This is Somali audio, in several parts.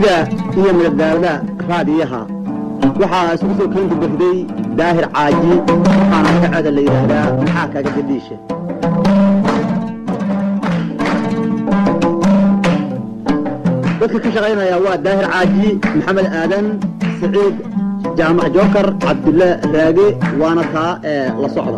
murtida iyo madadaalada raadiyaha waxaa isugu soo keenta baxday daahir caaji waxaana magaceeda la yidhaahdaa maxaa kaga gadhiisha dadka ka shaqaynaya waa daahir caaji maxamed aadan saciid jaamac jookar cabdulle raage waana taa ee la socda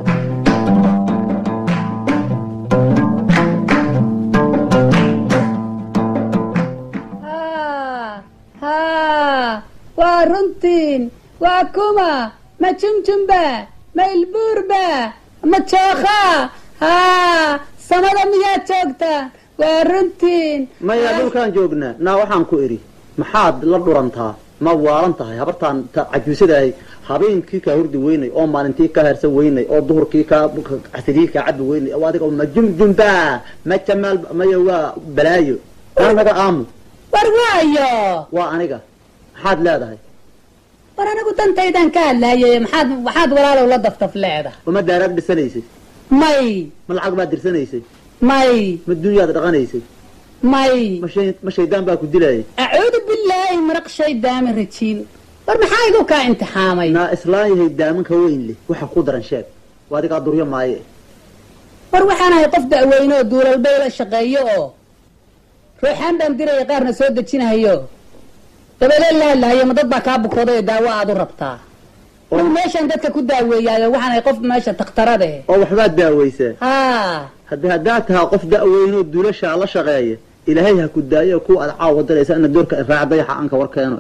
waa runtiin waa kuma ma jumjumba ma ilbuurba ma jookha haa samada miyaad joogtaa waa runtiin maya dhulkaan joognaa naa waxaan ku idhi maxaad la dhurantaa ma waalan tahay habartaan cajuusadahay habeenkii kaa hurdi weynay oo maalintii kaa hersan weynay oo duhurkii kaa casirihii kaa cabi weynay oo adiga ma jumjumba ma jamaal maya waa balaayo aa naga aamu war waayo waa aniga maxaad leedahay war anigu dantaydan ka hadlaayay maxaad maxaad walaalow la daftaf leedahay uma daaraad dhisanaysay may ma lacag baad dirsanaysay may ma dunyaad dhaqanaysay may ma shay ma shaydaan baa ku dilayay acuudu billaahi maraq shaydaami rajiin war maxaa igu kaa imtixaamay naa islaan yahay daamanka weyn leh waxa ku daran sheeg waa adigaa duryo maaye war waxaan ahay qof da'weyne oo duulalbay la shaqeeyo oo ruuxaan dhan diraya qaarna soo dejinahayo dabadeed la hadlahayo ma dad baa kaa bukooday oo daawo aad u rabtaa anigu meeshaan dadka ku daaweeyaayo waxaan ahay qof meesha takhtarade oo waxbaad daawaysaa haa haddi haddaad tahaa qof da'weynoo duulashaa la shaqeeya ilaahay ha ku daayo kuwa aad caawa diraysa ina doorka raac dayaxa anka war keeno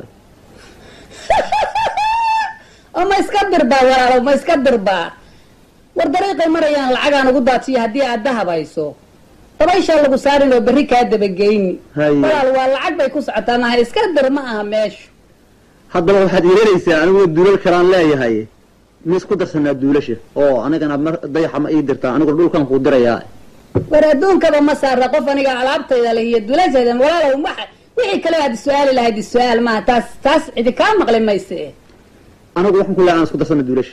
oo ma iska dirbaa walaalow ma iska dirbaa war dariiqay marayaan lacagaan ugu daatiyo haddii aad dahabayso dabayshaa lagu saarin oo berri kaa dabageyni Haye. walaal waa lacag bay ku socotaa maha iska dir ma aha meeshu haddaba waxaad yeelanaysaa anigoo duulal kalaan leeyahay ma isku darsanaa duulasha oo anigana mar dayaxa ma ii dirtaa aniguna dhulkan kuu dirayaa war adduunkaba ma saara qof aniga alaabtayda leh iyo dulasheeda walaalow waxa wixii kale aad is-su-aali lahayd is-su-aal maaha taas taas cidi kaa maqli mayse anigu waxaan ku leeyahay aan isku darsana duulasha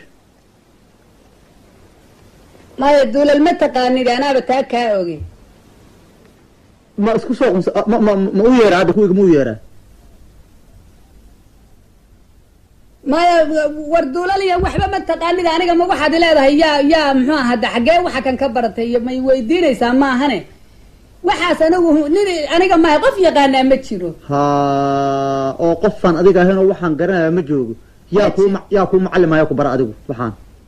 maya duulal ma taqaanid anaaba taa kaa oge ma isku soo qunsa ma ma ma u yeeraa hadda kuwiga ma u yeeraa maya war duulal iyo waxba ma taqaanid aniga ma waxaad leedahay yaa yaa muxuu aha hadda xaggee waxa kan ka baratay iyo may weydiinaysaa maahane waxaas anigu nin aniga maaha qof yaqaanaa ma jiro ha oo qofaan adiga ahayn oo waxaan garanaya ma joogo yaa kuu ma- yaa kuu macallimaya ku bara adigu waxaan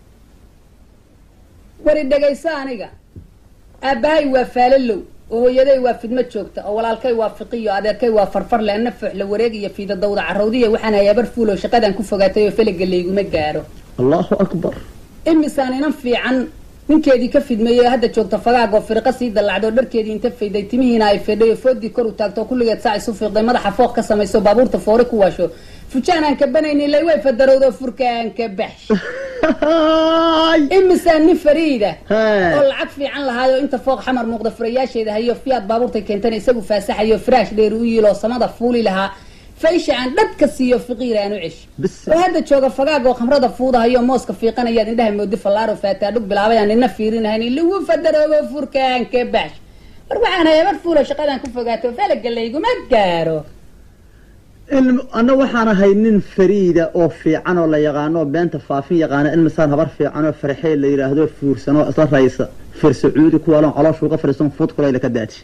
wari dhegayso aniga aabbahay waa faalalow oo hooyaday waa fidmo joogta oo walaalkay waa fiqiyo adeerkay waa farfarle ana fooxla wareeg iyo fiida dawda carrawdiya waxaan hayabar fuulow shaqadan ku fogaatay oo feliga layguma gaaro allahu akbar imisaan inan fiican ninkeedii ka fidmeeyey oo hadda joogta fagaagoo firiqa sii dallacdo dharkeedii inta fayday timihiina ay fedhay oo foodii kor u taagto oo kulligeed saac isu fiiqday madaxa fooq ka samayso baabuurta foore ku waasho fujaan aan ka banaynin lay way fadarowdo furka aan ka baxsh imisaan nin fariida oo lacag fiican lahaayo inta fooq xamar muuqda furayaasheeda hayo fiyaad baabuurtay keentana isagu faasaxayo firaash dheer u yiiloo samada fuuli lahaa faysha aan dhadka siiyo fiqiir aan u cesh bis oo hadda jooga fagaag oo khamrada fuudahayo mooska fiiqanayaad indhaha moodi fallaaro faataadhug bilaabay aan nina fiirinahayn lagu fadaroobo furkaan ka baxsh war waxaan hayabar fuulo shaqadan ku fogaato falaga layguma gaaro in ana waxaan ahay nin fariida oo fiican oo la yaqaano oo beenta faafin yaqaana in misaan habar fiican oo farxee la yidhaahdo fuursan oo isla raysa fir sacuudi kuwaalon calooshuuga fadhiisan fuud kulayla ka daati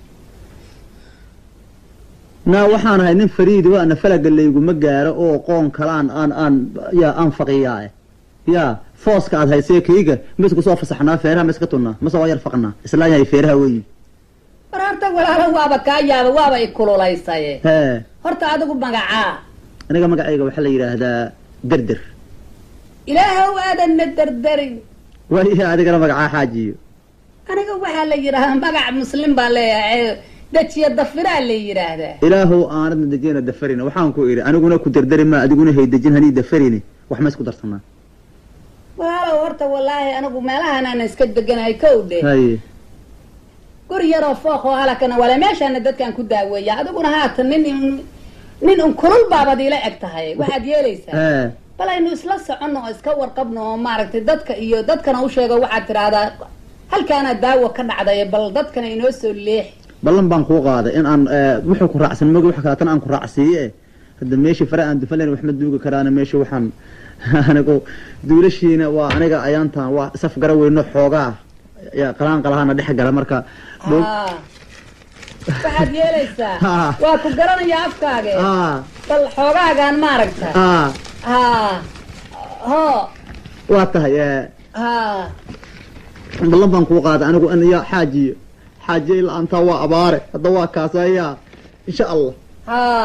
naa waxaan ahay nin fariida waa ana falaga layguma gaaro oo qoon kalaan aan aan yaa aan faqiyaa yaa fooska aad haysee kayga ma isku soo fasaxnaa feeraha ma iska tunnaa mase waa yar faqnaa islaan yahay feeraha weyi war horta walaalo waaba kaa yaaba waaba i kululaysaye hee horta adigu magacaa aniga magacayga waxaa la yidhaahdaa derder ilaahow aadanna derderin waayaha adigana magacaa xaajiyo aniga waxaa la yidhaahdaa magac muslim baa leeyahay dejiya dafiraa la yidhaahdaa ilaahow aanadna dejina dafarina waxaan ku idhi aniguna ku derderi ma adiguna haydejin hanii dafarini wax ma isku darsanaa walaalow horta wallaahi anigu meelahan aan iska deganahay kow dhe haye guri yaroo fooq oo halakana wala meeshaana dadkaan ku daaweeya adiguna haatan nin nin un kulul baabad ila eg tahay waxaad yeelaysaa hee bal aynu isla soconno oo iska warqabno oo maaragtay dadka iyo dadkana u sheego waxaad tidhaahdaa halkaana daawo ka dhacday bal dadkana inoo soo leexi ballan baan kuu qaaday in aan wuxuu ku raacsan mogi wax kaleetana aan ku raacsiiye hadda meeshii fare aan dufan layn wax ma duugi karaana meesha waxaan anigu duulashiina waa aniga ayaantan waa saf gara weyno xoogaa yaa qalaan qalahana dhex gala marka dhul Haa. waxaad yeelaysaa Haa. waa ku garanayaa afkaage aa bal xoogaagaan maaragta aa haa hoo waa tahay ee haa ballan baan kuu qaaday anigu in ya xaajiyo xaajiyo ilaa antaa waa abaare hadda waa kaasayaa insha allah haa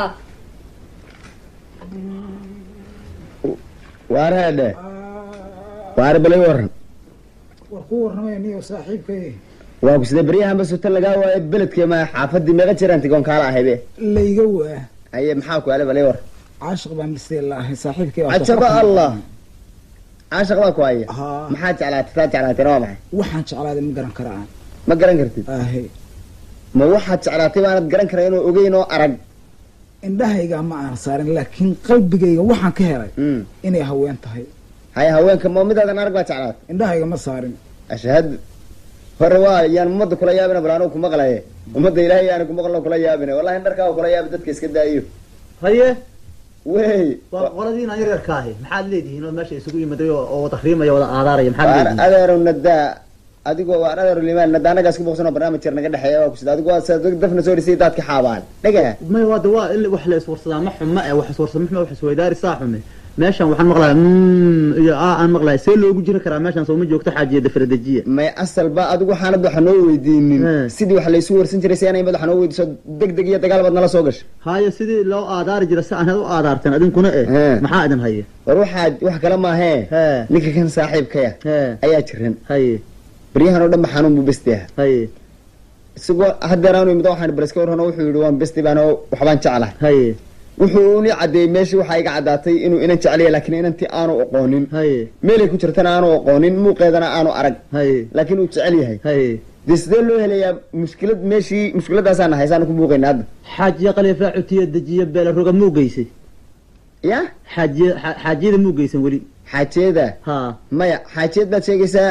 waareedhe waare balay waran war ku warramaya niyo saaxiibkay waa ku sidee beryahanba suta lagaa waayo beledkee ma xaafadii meeqa jiraan tigoon kaala ahaybe layga waa aye maxaa ku ale balay war caashiq baan bistee la ahay saaxiibkay waa cajaba soo allah caashaq baa ku haya Haa. maxaa jeclaatay taa jeclaatayna waa maxay waxaan jeclaaday ma garan karaa ma garan kartid ahe ma waxaad jeclaatay baanad garan kara inuu ogeyn oo arag indhahayga ma aan saarin laakiin qalbigayga waxaan ka helay Mm. inay haween tahay haya haweenka ma midaadan arag baa jeclaatay indhahayga ma saarin ashhadu hore waa yaan ummadda kula yaabina bal anugu kuma qalaye ummadda ilaahay yaani kuma qalno kula yaabina wallahi dharkaa kula yaabi dadka iska daayo haye wey waa qoladiina yaryarka ahi maxaad leedihiin oo meesha isugu yimaday oo oo wada riimaya wada aadaaraya maxaad waar leedihiin adeero nadaa adigoo waar adeero limaan nadaa anagaas ku boqsanoo barnaamij yar naga dhexeeya waa kusida adigu waa sa dafna soo dhisay daadka xaabaan dhaga may waada waa in wax la iswarsadaa ma xumo eh wax iswarsada ma xumo wax isweydaari saa xume meeshan waxaan maqlaya mm iyo aa aan maqlaya see loogu jiri karaa meeshan soo ma joogto xaajiya dafradejiya may asalba adigu waxaanad waxa noo weydiinin Hmm. sidii wax laysu warsan jiray si anay mad waxa noo weydiiso deg deg iyo dagaal baad nala soo gashay haayo sidii loo aadaari jira si aan u aadaarteen adinkuna eh He. maxaa idin haya war waxaa wax kale maahee He. ninka kan saaxiibkaya hee ayaa jiran haye baryahan oo dhan ba xanuun buu besti aha haye isagoo haddeer aanu imid waxaan baleska warrano wuxuu yidhi waan besti baan oo waxbaan jeclahay haye wuxuu uni caddeeyey meeshii waxaa iga caddaatay inuu inan jeclaya laakiin inantii aanu aqoonin haye meelay ku jirtana aanu aqoonin muuqeedana aanu arag haye laakiin uu jecel yahay haye dee sidee loo helayaa mushkilad meeshii mushkiladaasaa nahay saanu ku buuqayna hadda xaajiya qaliifaa cutiya dejiya beela roga muu geysay ya xaajiya xa- xaajiyada muu geysan weli xaajeeda haa maya xaajeed baad sheegaysaa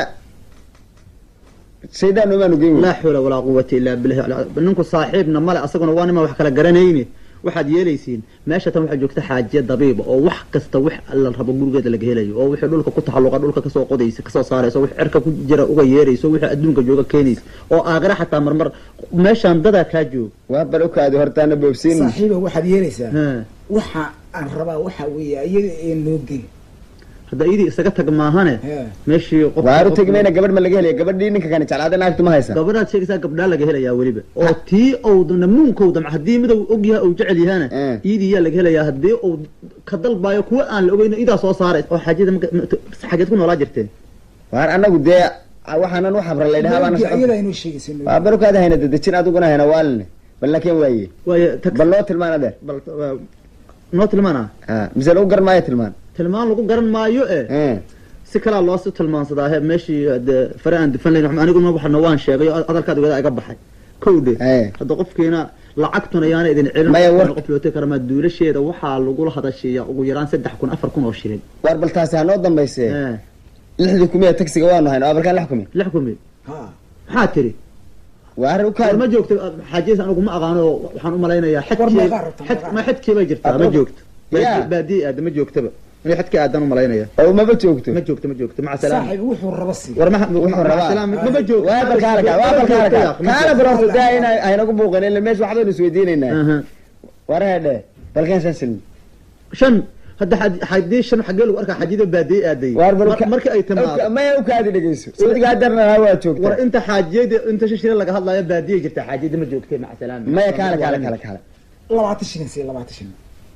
shaydaan umaanu geyn laa xawla walaa quwata illaa billahi al- ninku saaxiibna male asaguna waa nima wax kala garanayne waxaad yeelaysiin meesha tan waxaa joogta xaajiya dabiiba oo wax kasta wax la rabo gurigeeda laga helayo oo wixii dhulka ku taxalluqa dhulka kasoo qodaysa kasoo saaraysa wix cirka ku jira uga yeerayso wixii adduunka jooga keenaysa oo aakhira xataa marmar meeshaan dadaa kaa jooga waa bal ukaadi hortaana boobsiin saaxiiba waxaad yeelaysaa He. waxa aan rabaa waxa weeye iyada ee noo gey hadda iyadii isaga tag maahane He. meeshii qof waaru tegmayna gabadh ma laga helaya gabadhii ninka kani jeclaaday naagtu ma haysa gabadhaad sheegaysaa gabdhaa laga helayaa weliba oo tii owdana muunkowda haddii midou og yahay ou jecel yahana Eh. iidii yaa laga helayaa haddii uu ka dalbaayo kuwa aan la ogeyn idaa soo saaray oo xaajada ma- ma- xageed ku noolaa jirteen waar anagu dee waxaanan u xabra laydhahaa baana Noo gey, socon iyada inoo sheegaysa noo waa gey. barukaada hayna dadejin adiguna hayna waaline bal laakiin waaye waayo tag bal loo tilmaan adeer bal waa- noo tilmaana ha mise lagu garan maayo tilmaan tilmaan lagu garan maayo e Eh, si kalaa loosi tilmaansadaa he meeshii dee fare aan dufan layn aniguna waxna waan sheegay oo hadalkaad ogada iga baxay kowdhe Eh. hadda qofkiina lacagtuna yaana idin celin Maya, war- qof looti karamaa duulasheeda waxaa lagula hadashiiya ugu yaraan saddex kun afar kun oo shilin waar bal taasi hanoo dambayse Eh, lixdii kumiya tagsiga waanu hayna waa balkaan lix kumi lix kumi Ha. maxaa tiri waar war ukaadi ma joogto xaajiyas anigu ma aqaano waxaan u malaynayaa War xadkii meeqaa rabtaa, xad- meeqaa? ma xadkii bay jirtaa ma Adoon. joogto Yaa. baadiye aada ma joogtaba inay xadkii aadan u malaynaya oo maba joogto ma joogto ma joogto maca salaam saaxiib wuxuu raba sii war ma Wuxuu maca rabaa. salaam maba joogto waa bal kaala kaa waa bal kaala kaa Ma kaala joogto. bal horta daa ina aynagu buuqin ila meesha waxbaynu isweydiinaynaa Aha. war heedhe balkaan shan shilin shan hadda xad- haddii shan xaggee lagu arkaa xajida baadiye aaday waar bal Mar- markii ay timaado maya ukaadi dhegeyso sodiga hadarna waa joogta war inta xaajiyada inta shan shilin laga hadlayo baadiye jirta xaajiyada ma joogtay maca salaam maya kaala kaala kaala kaala labaatan shilin sii labaatan shilin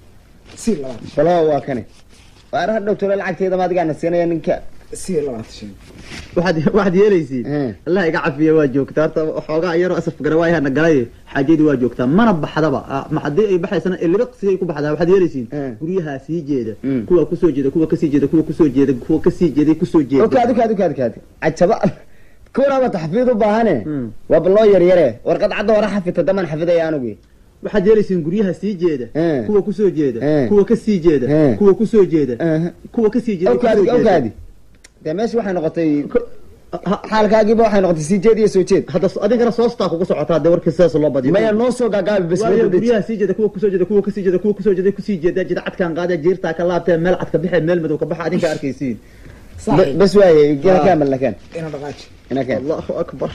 sii labaatan shilin balo waa kane waar hadhow tole lacagteeda ma adigaana siinaya ninka sii labaatan shilin waxaad waxaad yeelaysiin Eh. allah iga cafiya waa joogtaa horta xoogaa yaroo asaf garawaayaha galay xaajadii waa joogtaa mana baxdaba Ah, ma haddii ay baxaysana ilibaqsigay ku baxdaa waxaad yeelaysiin Eh. guryahaa sii jeeda Mm. kuwa kusoo jeeda kuwa kasii jeeda kuwa kusoo jeeda kuwa kasii jeeday kusoo jeeda ukaadi ukaadi ukaadi ukaadi cajaba kuwanaaba taxfiid u baahane Mm. waa baloo yaryare warqad cadda hore xafita daman xafidaya anugu waxaad yeelaysiin guryaha sii jeeda Eh. kuwa kusoo jeeda Eh. kuwa kasii jeeda Eh. kuwa kusoo jeeda Aha. kuwa kasii jeeda ukaadi kusoo jeeda. ukaadi dee meesha waxay noqotay xaalkaagiiba waxay noqotay sii jeed iyo soo jeed hadda adinkana soostaa kugu socotaa dee warkii sidaas loo badiyo maya noo soo gaagaabi bas waayo wada deji. guryaha sii jeeda kuwa kusoo jeeda kuwa kasii jeeda kuwa kusoo jeeda kusii jeeda jida cadkaan qaada jiirtaa ka laabtee meel cad ka baxe meel madow ka baxa adinka arkaysiin Ba- saaxiib bas waaye ina Ah. kaamal lakaan ina dhaqaaji ina kaan allahu akbar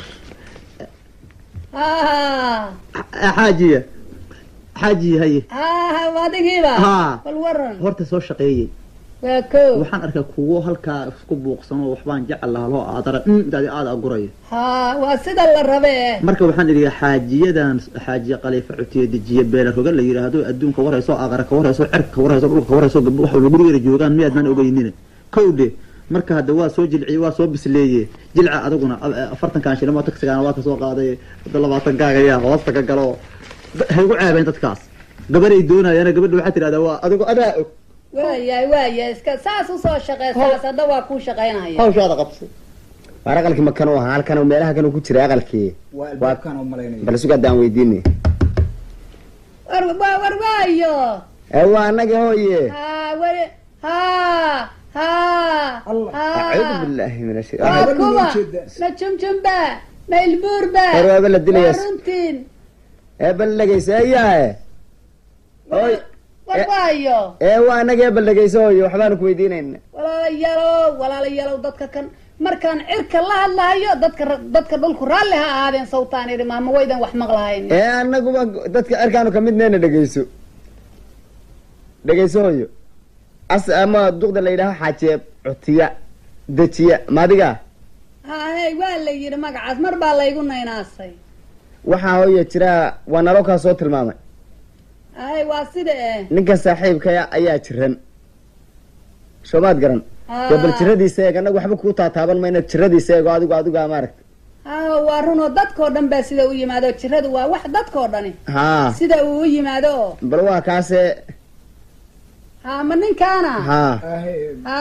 ha xaajiya xaajiya haye ha adigiiba Haa. bal waran horta soo shaqeeyey waa ko waxaan arkaa kuwo halkaa isku buuqsanoo waxbaan jecel lahaa loo aadara intaadi aada aguraya ha waa sida la rabe marka waxaan idhi xaajiyadan xaajiya qaliifa cutiye dejiye beela roga la yidhaahdo adduunka warayso aqara ka warayso cerka ka warayso dhulka ka warayso gabdho wax walba gurigeeda joogaan miyaadnaan ogeynina kowdhe marka hadda waa soo jilciye waa soo bisleeye jilca adaguna a- afartankan shilimo tagsigaana waa kasoo qaaday hadda labaatan gaagaya hoosta ka galo Da- ha igu ceebeen dadkaas gabaday doonayana gabadha waxaa tidhahdaa waa adigo adaa og waayahay waaya iska saas usoo shaqeysaas hadda waa kuu shaqaynaya hawshaada qabsay waar aqalkii makan u ahaa halkan oo meelaha kan uu ku jiray aqalkii waa albaabkaan u malaynaya bal suga haddaan weydiinay war wa- war waayo ee waa annaga hooye ha wari ha ha Allah. acuudu ha billahi min ash waa Gabadha kuwa loo jeeda. ma jumjumba ma ilbuurba War waaba la dilayaa. waa runtiin ee bal dhegeyso eeyahe Oy. war Eh. waayo ee waa annaga ee bal dhegeyso hooye waxbaanu ku weydiinayna walaalayaalow walaalayaalow dadka kan markaan cirka la hadlahayo dadka ra- dadka dhulku raalli ha ahaadeen sawtaan idhi maama waydan wax maqlahayn ee annaguba dadka cirkaanu kamid neyna dhegeyso dhegeyso hooyo as ama duqda la yidhaaho xaajeeb cutiya dejiya maadiga hahe waa la yidhi magacaas mar baa laygu naynaasay waxaa hooye jira waa naloo kaa soo tilmaamay hahe waa sida eh ninka saaxiibkaya ayaa jiran soomaad garan dee bal jiradiisa eeg annagu waxba kuu taataaban mayna jiradiisa eego adigu adigu aa maaragta ha waa runoo dadkoo dhan baa sida u yimaado jiradu waa wax dadkoo dhani haa sida uu u yimaado oo bal waa kaase ha ma ninkaana haa Ahe. ha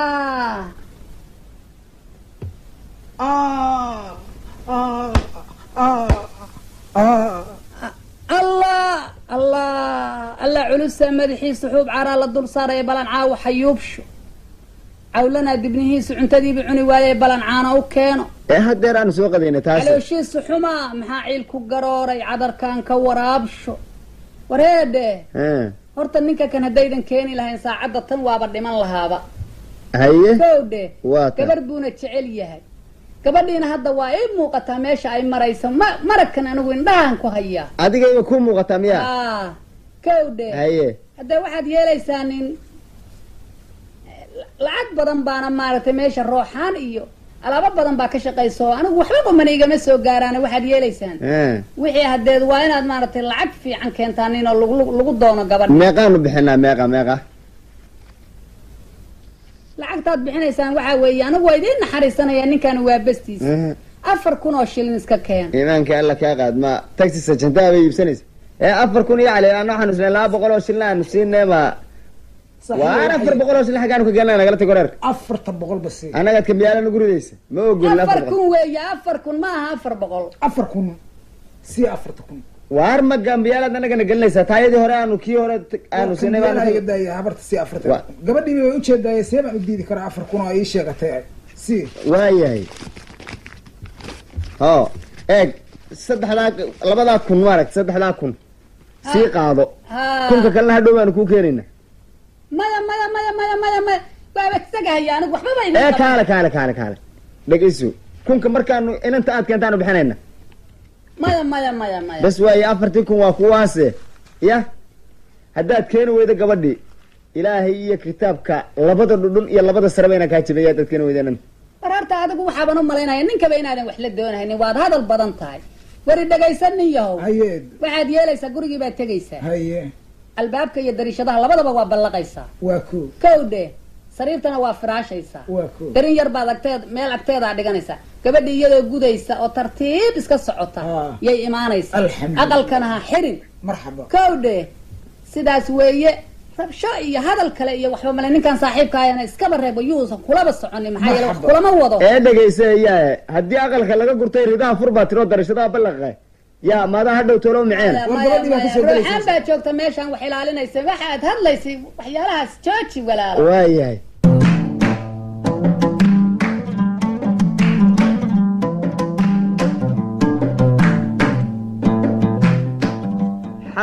Ah, ah, ah, ah. allah allah allah culusa madaxiisa xuub caraa la dul saaraya balan caawa xayuubsho cawlanaa dibnihiisu cuntadiiba cuni waayay balan caana u keeno ee haddeer aanu soo qadayna taas calooshiisu xumaa maxaa ciil ku garooray cadarkan ka waraabsho wareedhe Eh, horta ninka kan haddaydan keeni lahayn saacadda tan waaba dhiman lahaaba haye gowdhe waa ta gabar buuna jecel yahay gabadhiina hadda waa ii muuqataa meesha ay marayso ma maragkan anigu indhahan ku hayaa adigayba kuu muuqataa miya ah gowdhe haye hadda waxaad yeelaysaa nin lacag badan baana maaragtay meesha rooxaan iyo alaabo badan baa ka shaqayso anigu waxbaba mana igama soo gaaraan waxaad yeelaysaan Eh, wixii hadeed waa inaad maaragtay lacag fiican keentaa nin oo lagu lagu doono gabadha meeqaanu bixinaa meeqa meeqa lacagtaad bixinaysaan waxaa weeye anigu waa idiin naxariisanaya ninkan waa bestiisa Eh, afar kun oo shilin iska keen iimaanka alla kaa qaad ma taxi sajantaa bay iibsanaysa ee afar kun iyo cali aan waxaanu sinay laba boqol oo shilin aanu siinay ma waan afar boqol oo shilin xaggaanu ka gelnaa nagala tago reerka afarta boqol ba si annagaad kambiyaala nagu ridaysa ma ogolin afar afar boqol kun weeye afar kun ma aha afar boqol afar kun si afarta kun waar ma gambiyaalaad annagana gelinaysaa taayadii hore aanu kii hore t- aanu siinay Kambiyaalaha iga baanu daaya habarta si afarta Wa- kun gabadhii way ujeedaaye see baan u diidi karaa afar kun oo ii sheegatay si waayahay o eeg saddexdaa labadaa kun maaragt saddexdaa kun sii qaado ha kunka kalena hadhow baanu kuu keenayna maya maya maya maya maya maya waaba isaga haya anigu waxbaba ee idin kaale kaale kaale kaale dhegeyso kunka markaanu inanta aad keentaanu bixinayna maya maya maya maya bas waaye afartii kun waa kuwaase ya haddaad keeni weydo gabadhii ilaahay iyo kitaabka labada dhudhun iyo labada sareba inaan kaa jabaya haddaad keeni weydo inanta war horta adigu waxaaban u malaynaya ninkaba inaadan wax la doonaynin waad hadal badan tahay wari dhagaysan nin yahow haye waxaad yeelaysaa gurigii baad tegaysaa haye albaabka iyo dariishadaha labadaba waa ballaqaysaa waa ko kowdhe sariirtana waa firaashaysaa waa ko darin yar baad agteed meel agteedaa dhiganaysaa gabadhii iyadoo gudaysa oo tartiib iska socota Ah. yay imaanaysaa Alxamdulillah. aqalkana ha xirin marxaba kowdhe sidaas weeye rabsho iyo hadal kale iyo waxba male ninkan saaxiibkaayana iskaba reebo yuusan kulaba soconin maxaa yeele wax Marxaba. kulama wado ee dhegeysa yaa haddii aqalka laga gurtay ridaha fur baa tiroo darashadaha ballaqa yaa maadaa hadhow tolo miceen War gabadhii baa kasoo gelaysa. ruuxaan baa joogta meeshaan wax ilaalinaysa waxaad hadlaysay waxyaalahaas jooji walaalo waayahay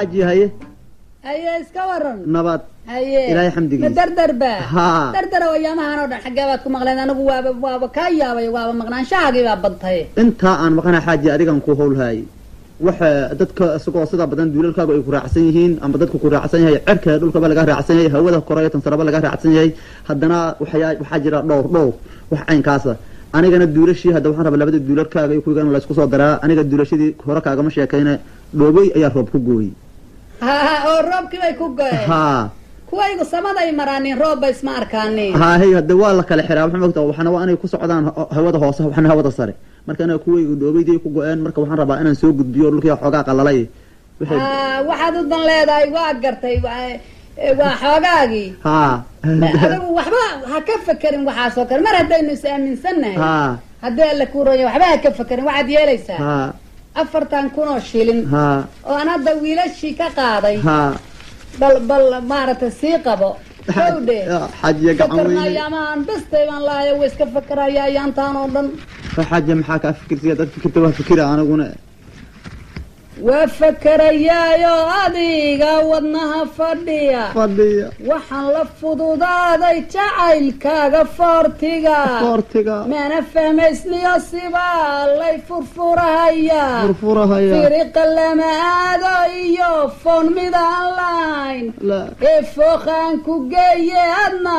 xaaji haye haye iska waran nabad haye Ilaahay xamdigiisa. ma dardarba Haa. dardara wayaamahan oo dhan xaggee baad ku maqleen anigu waaba waaba kaa yaabay waaba maqnaanshahaagii baa badtay intaa aan maqana xaaji adigan ku howlhaayay waxa dadka isagoo sida badan duulalkaagu ay ku raacsan yihiin ama dadku ku raacsan yahay cerka dhulkaba laga raacsan yahay hawada kore tan saraba laga raacsan yahay haddana waxyaa waxaa jira dhowr dhowr wax caynkaasa anigana duulashii hadda waxaan rabaa labada duulalkaaga iyo kuwigan laysku soo daraa aniga duulashadii hore kaagama sheekayne dhoobey ayaa roob ku gooyey ha oo roobkii bay ku go-een haa kuwaygu samaday maraanin roobba isma arkaanin haa hey hadda waa la kala xiraa waxaa mogtaa waxna waa inay ku socdaan ha- hawada hoose waxna hawada sare marka anaga kuwayga dhoobeydii ku go-een marka waxaan rabaa inaan soo gudbiyo dhulkii xoogaa qalalay Wixii- Ah, waxaad u dan leedahay waa gartay waa- eh, waa xoogaagii haa adigu waxba ha ka fekerin waxaasoo kale mar haddaynu is aaminsannahay haa haddii alla kuu ronya waxba ha ka fekerin waxaad yeelaysaa haa afartan kun oo shilin haa oo aan hadda wiilashii ka qaaday haa bal bal maaragtay sii qabo howdhe xajiya gacan weyne fakarnayamaan bestay baan lahayo way iska fakeraya ayaantaan oo dhan xajiya maxaa kaa fikirsiya dad fikirta waa fikira aniguna waa fakerayaayo adiga wadnaha fadhiya fadhiya waxaan la fududaaday jacaylkaaga foortiga koortiga mana fahmaysniyo sibaa lay furfurahayaa furfurahaya firiqa lama aado iyo foon midaan lahayn la ee fooqaan ku geeye adna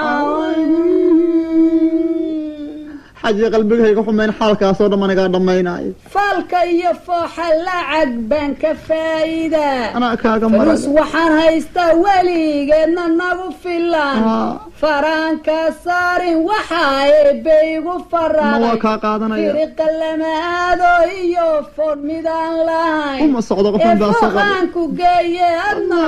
xajiya qalbigayga xumayn xaalkaasoo dhan anigaa dhammaynaayo falka iyo fooxa lacag baan ka faa'iidaa anaa kaaga furus maray waxaan haystaa weligeedna nagu filan Haa. faraanka saarin waxa eebbaygu ma waa faraaday kaa qaadanaya firiqa lama aado iyo foon midaan lahayn uma socdo ee qofan baa soo fooqaan ku geeye adna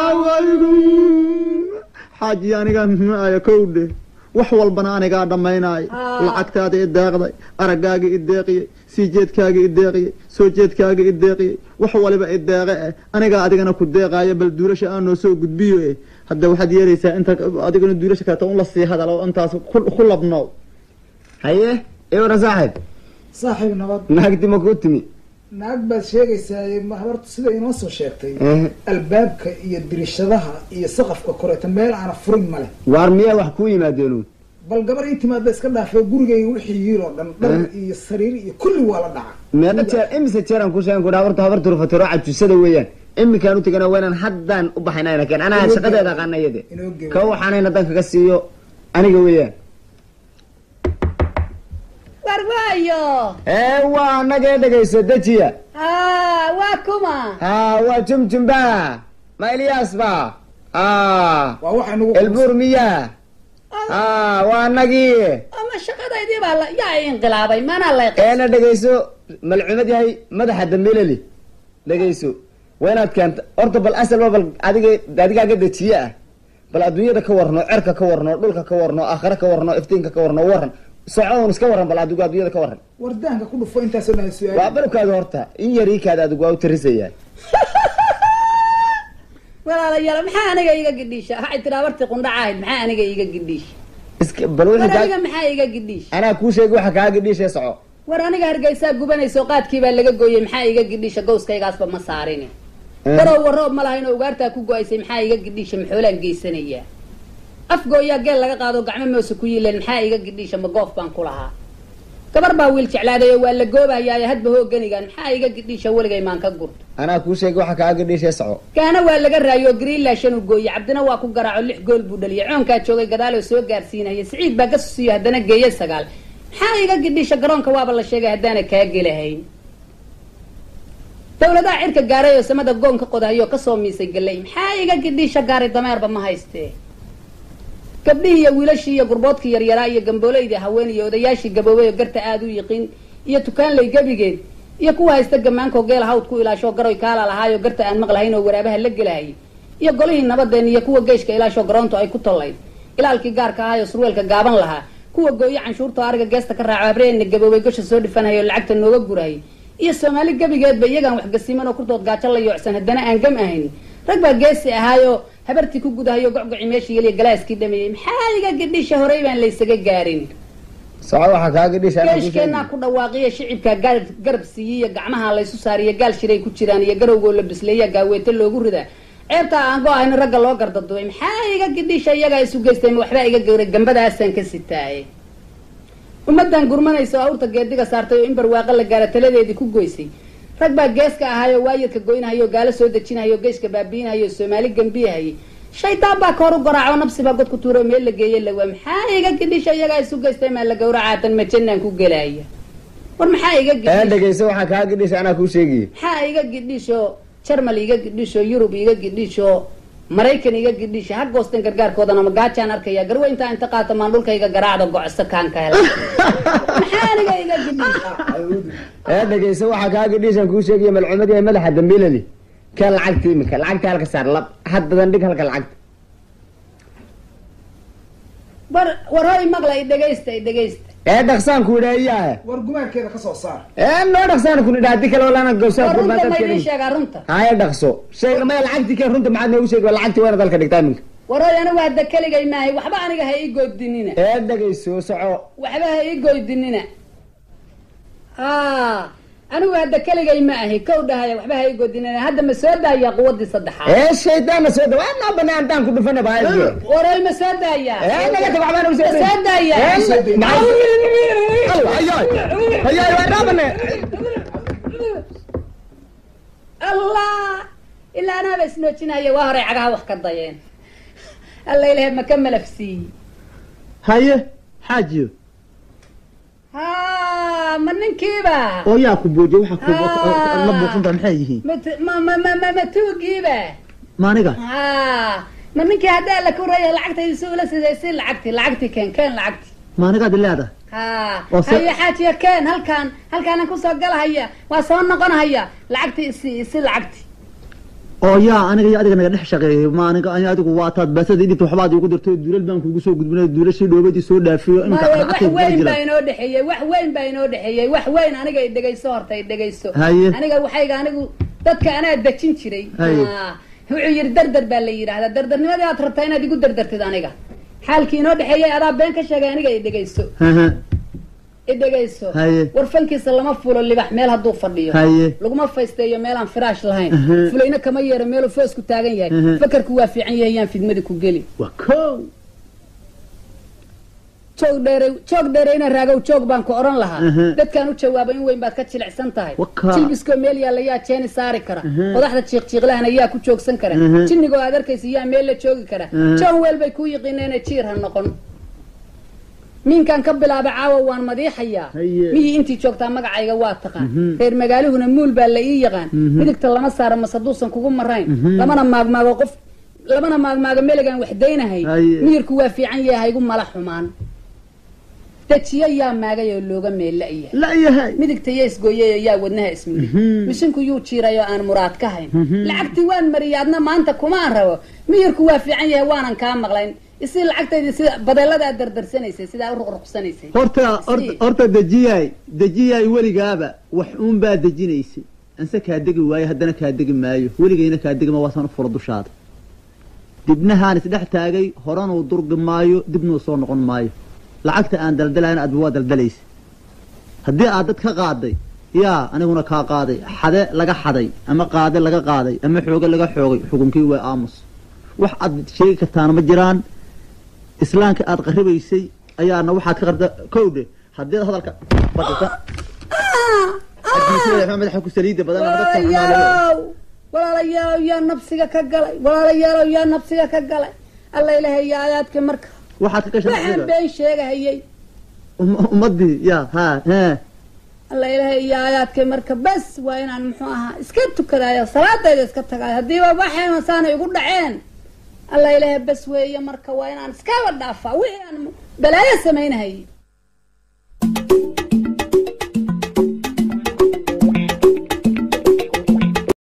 xaajiya anigaa maayo kowdhe wax walbana anigaa dhammaynaayo Haa. lacagtaada i deeqday araggaaga i deeqiyey sii jeedkaaga i deeqiyey soo jeedkaaga i deeqiyey wax waliba i deeqe eh anigaa adigana ku deeqaayo bal duulasha aan noo soo gudbiyo eh hadda waxaad yeelaysaa inta adigana duulasha kaleeto un la sii hadalo intaas ku- ku labnow haye ewra saaxib saaxiib nabad naagti ma kuu timi naag baad sheegaysaa ma habartu sida inoo soo sheegtay Eh, albaabka iyo dirishadaha iyo saqafka koreeta meel aana furin male waar miyaa wax kuu yimaadeen bal gabar ii timaada iska dhaafay gurigayga wixii yiil oo dhan dhar iyo sariir iyo kulli waa la dhaca meeqa jeer imise jeeraan ku sheegan kudha habartu habartu rufatiro cajusada weeyaan iminkaan u tegana waynaan haddaan u baxaynayna keen anaa Inoo shaqadeeda gebo. aqaana iyade Inoo gebo. ka waxaanayna dan kaga siiyo aniga weeyaan war waayo ee waa anagee dhegayso dejiya haa waa kuma haa waa jumjumba ma ilyaas ba haa waa waxa nagu elbuur miyaa haa waa anagii ama shaqadaydii baa la yaa i inqilaabay manaa lay eena dhegayso malcumad yahay madaxa dambeeleli dhegayso waa inaad keenta horta bal asalba bal adiga adigaaga dejiye ah bal adduunyada ka warno cerka ka warno dhulka ka warno aakhare ka warno iftiinka ka warno waran socoon iska waran bal adigu adduunyada ka waran wardaanka ku dhufo intaasoo dhan waa su-aal balubkaada horta in yariikaada adigu waa u tarisayaa walaalayaal maxaa aniga iga gidhiisha waxay tiraa bartii qundhaca ahayd maxaa aniga iga gidhiisha iska bal war wixii aniga kaa maxaa iga gidhiisha anaa kuu sheegi waxa kaaga dhiishee soco war aniga hargeysaa gubanayso qaadkii baa laga gooyey maxaa iga gidhiisha gowskaygaasba ma saarini barow waroob ma lahayn oo ugaartaa ku go-aysay maxaa iga gidhiisha maxoolaan geysanayaa afgooyaa geel laga qaado gacmo moose ku yiileen maxaa iga gidhiisha ma goof baan ku lahaa gabar baa wiil jeclaaday oo waa la goobayaa hadba hooganigan maxaa iga gidhiisha weligay maan ka gurto anaa kuu sheegi waxa kaaga dhiishee soco kaana waa laga raayo greenland shan u gooye cabdina waa ku garaaco lix gool buu dhaliyay coonkaa joogay gadaal oo soo gaarsiinaya siciid baa ka susiyo haddana geeye sagaal maxaa iga gidhiisha garoonka waaba la sheegay haddaana kaa gelahayn dawladaha cirka gaaray oo samada goon ka qodahayo kasoo miisay galay maxaa iga gidhiisha gaaray dameerba ma haystee gabdhihii iyo wiilashii iyo gurboodkii yaryaraa iyo gambooleydii haween iyo odayaashii gaboobay oo garta aada u yiqiin iyo tukaanley gebigeed iyo kuwa haysta gamaankoo geela hawd ku ilaashoo garoy kaala lahaayoo garta aan maqlahayn oo waraabaha la gelahayay iyo golihii nabadeen iyo kuwa geeshka ilaashoo garoontu ay ku tollayd ilaalkii gaarka ahaayoo surweelka gaaban lahaa kuwa gooye canshuurta oo ariga geesta ka raaco abreenna gaboobay gosha soo dhifanaya oo lacagta nooga gurahayay iyo soomaali gebigeedba iyagaan waxgasiman oo kurtood gaajo la yoocsan haddana aan gam ahayn rag baa geesi ahaayoo habartii ku gudahayo gocgoci meeshii yeliya galaaskii dhameeyey maxaa iga gidhisha horey baan laysaga gaarin soco waxaa kaaga dhisha anaa kuu geeshkeenaa sheegi. ku dhawaaqiya shicibka gaal- garab siiyiyo gacmaha laysu saariyo gaal shiray ku jiraan iyo garowgoo la bisleeya gaaweete loogu ridaa ceebtaa aan go-ahayn ragga loo gardaduway maxaa iga gidhisha iyagaa isu geystay ma waxbaa iga gawray gambadaasaan ka sitaaye ummadan gurmanaysa oo awrta geediga saartay oo in barwaaqo la gaara taladeedii ku goysay rag baa geeska ahaayoo waayadka goynahayoo gaalo soo dejinahayoo geyska baabiinahayoo soomaali gambiyahayay shaydaan baa kahor u garaaco nabsibaa god ku tuuro meel la geeye lawaa maxaa iga gidhisha iyagaa isu geystay maa la gawracaatan ma jannaan ku gelaya war maxaa iga ee gidhish dhegeyso waxaa kaaga dhisha anaa kuu sheegaya maxaa iga gidhisho jarmal iga gidhisho yurub iga gidhisho maraykan iga gidhisho ha goosten gargaarkoodana ma gaajaan arkaya garwe intaa inta qaata maan dhulkayga garaacda gocso kaan ka hela maxaa aniga iga gidhish ee dhegeyso waxaa kaaga dhishan kuu sheegaya malcuumad yahay madaxa dambiilali ka lacagta iminka lacagta halka saar lab haddadan dhig halka lacagta war war hoy maqla i dhegaysta i dhegaysta ee dhaqsaan ku idhaayaa war gumaankeeda ka soo saar ee noo dhaqsaan ku idhaa hadii kale walaana gowsaan war ku runta ma idiin baadadkeeda sheegaa runta haya dhaqso sheega maya lacagtii keen runta maxaad noogu sheegi waa lacagtii waana dalka dhigtaa iminka war hoy anigu hadda keligay maahay waxba aniga ha ii goodinina ee dhegeyso soco waxba ha ii goydinina a anigu hadda keligay ma ahi kow dhahaya waxba ha ii goodinina hadda ma soo daayaa quwadii saddexaad ee shaydaanna soo dhawa noo banaa intaan ku dhufana bahaye war hoy ma soo daayaa ee naga tag waxbaan ugu ma soo daayaa hayaay waa raabane allah ilaa anaaba isnoojinaya waa horay cagaha wax ka dayeen alla ilahay ma ka malafsiiye haye xaajiyo ha ma ninkiiba oo yaa ku boojiye waxa Ah. la buuqsanta maxay yihiin mat- ma ma ma ma ma tuugiiba maaniga ha ma ninkii haddaa la kuraya lacagtaydi si ula siday si lacagti lacagti keen keen lacagti maanigaad leedahay ha Oo se- hayo xaajiya keen halkaan halkaanan kusoo galahaya waa soo noqonahaya lacagti isi isi lacagti oo yaa aniga iyo adiga naga dhex shaqeeyay ma aniga ani adigu waa taad basadii dhibta waxbaad iigu dirtay duulal baan kuugu soo gudbinay duulashii dhoobadii soo dhaafiyo iminka maya wax lacagtay kula weyn baa jiraan inoo dhexeeyey wax weyn baa inoo dhexeeyey wax weyn aniga i dhegayso horta i dhegayso Haye. aniga waxayga anigu dadka anaa dejin jiray Haye. Ah, wuxuu yidhi dardar baa la yidhaahdaa dardarnimadii aad rabtaa inaad igu dardartid aniga xaalkii inoo dhexeeyey adaa been ka sheegay aniga i dhegayso Haha, i dhegayso Haye. warfankiisa lama fulo libax meel hadduu fadhiyo Haye. laguma faysteeyo meelaan firaash lahayn Aha. fulayna kama yeero meeluu foosku taagan yahay Aha. fakarku waa fiican yahay yaan fidmadi ku geli waa kow joog dheere joog dheereyna raagow joog baan ku odhan lahaa Aha. dadkaan u jawaabay in weyn baad ka jilicsan tahay Wakaa. jilbiskoo meel yaalla yaa jeeni saari kara Aha. qodaxda jiiqjiiqlahana yaa ku joogsan kara Aha. jinnigoo aad arkaysa yaa meel la joogi kara Aha. joon weel bay ku yiqiineena jiir ha noqon minkaan ka bilaabay caawa waan madiixayaa Haye. miyii intii joogtaa magacayga waa taqaan Mhm. reer magaaluhuna muul baa la ii yaqaan Mhm. midigta lama saaro mase haduusan kugu marayn Mhm. lamana maagmaago qof lamana maagmaago meligaan wax daynahay Haye. miyirku waa fiican yahay haygu mala xumaan dejiyo yaa maagay oo looga meella-yahay la yahay midigta yaa isgooyay oo yaa wadnaha ismiri Mhm. mishinku yuu jiiray oo aan muraad ka hayn Mhm. lacagtii waan mariyay adna maanta kumaan rabo miyirku waa fiican yahay waanan kaa maqlayn isi lacagtaydi sida badeelada aad dardarsanaysay sidaa u ruqruqsanaysay horta Si. horta- horta dejiyaay dejiyaay weligaaba wax uun baa dejinaysay anse kaa degi waayo haddana kaa degi maayo weligayna kaa degima waasaan u fura dushaada dibnahaan isdhex taagay horanuu durgi maayo dibnuu soo noqon maayo lacagta aan daldalayn adba waa daldalaysa haddii aad dad ka qaaday yaa aniguna kaa qaaday xade laga xaday ama qaade laga qaaday ama xooge laga xoogay xukunkii waa aamus wax aad sheegi kartaana ma jiraan islaamka aad qaribaysay ayaana waxaad ka qarda kowdhe haddii aad hadalka badata adduunyada madaxa ku saliida badan ama dadka xumaanaya. walaalayaalow walaalayaalow yaa nabsiga ka galay walaalayaalow yaa nabsiga ka galay alla ilahay yaa aayaadka marka waxaad ka gashan waxaan been sheegahayay Um- ummadii ya ha he alla ilahay iyo aayaadka marka bes waa inaan muxuu ahaa iska tukadayo salaadayda iska tagayo haddiiba waxayna saana igu dhaceen alla ilahay bes weeye marka waa inaan iskaba dhaafaa wixii aan balaayo samaynahayay